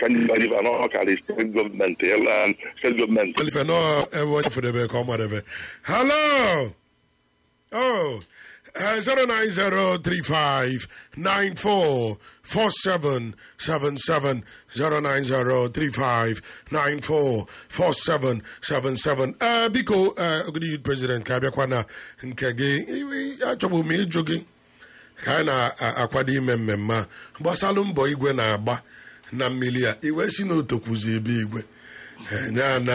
ka ndị gbadiba n'ọkarị steeti gọọmenti ela steeti gọọmenti Elife nọ ebe onye fedebe ka ọ madebe. Hello. Oh. Uh, 09035944777 09035944777 uh, biko uh, ogidi youth president ka abịakwa na nke gị achọbụ m ịjụ gị ka anyị na-akwado ime mmemme a gbasalụ mbọ igwe na-agba na mmiri a iwe si na otokwuzi ebe igwe nya na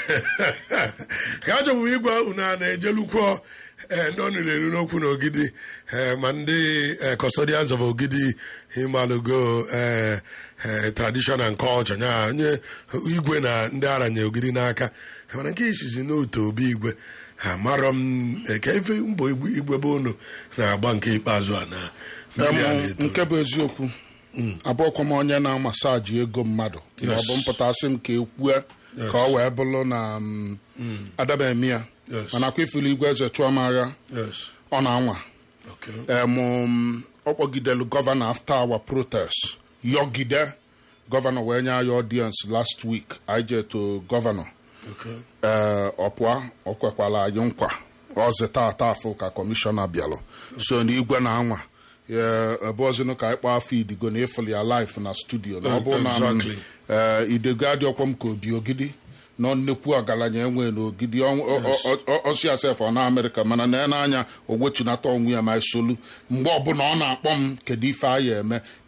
ka achọbụ m ịgwa unu a na-ejelukwuo ee ndị ọnụ na-eru n'okwu na ogidi ee ma ndị ee, custodians of ogidi himalugo ee ee, tradition and culture nya nye igwe na ndị aranye ogidi n'aka mana nke isizi n'otu obi igwe ha marọ m ee, ka ife mbọ igwe igwe bụ unu na-agba nke ikpeazụ a na mmiri a Em, na-eto nke bụ eziokwu abụọkwa m onye na-amasaji ego mmadụ ma ọ bụ mpụtasị m ka ekwue ka ọ wee bụrụ na m, adabemi ya Yes. mana akwa ifili igwe eze chụọ m agha yes ọ na-anwa okay em, m, ọ kpọgidelu gọvanọ after our protest yọgide gọvanọ wee nye anyị audience last week anyị jee to gọvanọ okay ee ọpụa ọ kwekwala anyị nkwa ọzịta ata afụ ka kọmishọna bịalụ so na igwe na anwa ebe ọzịnụ ka anyị kpọọ afọ idigo na ịfụli ya life na studio na ọ bụ na m, Exactly. ee, idego adịọkwa m ka obi ogidi nọ nnekwu ọgaranya enwe n'ogidi ọ- ọ- ọ- ọ- ọsi asef ọ na amerịka mana na n'anya o wetunata onwe ya ma solu mgbe ọbụla ọ na-akpọ m kedu ife anyị eme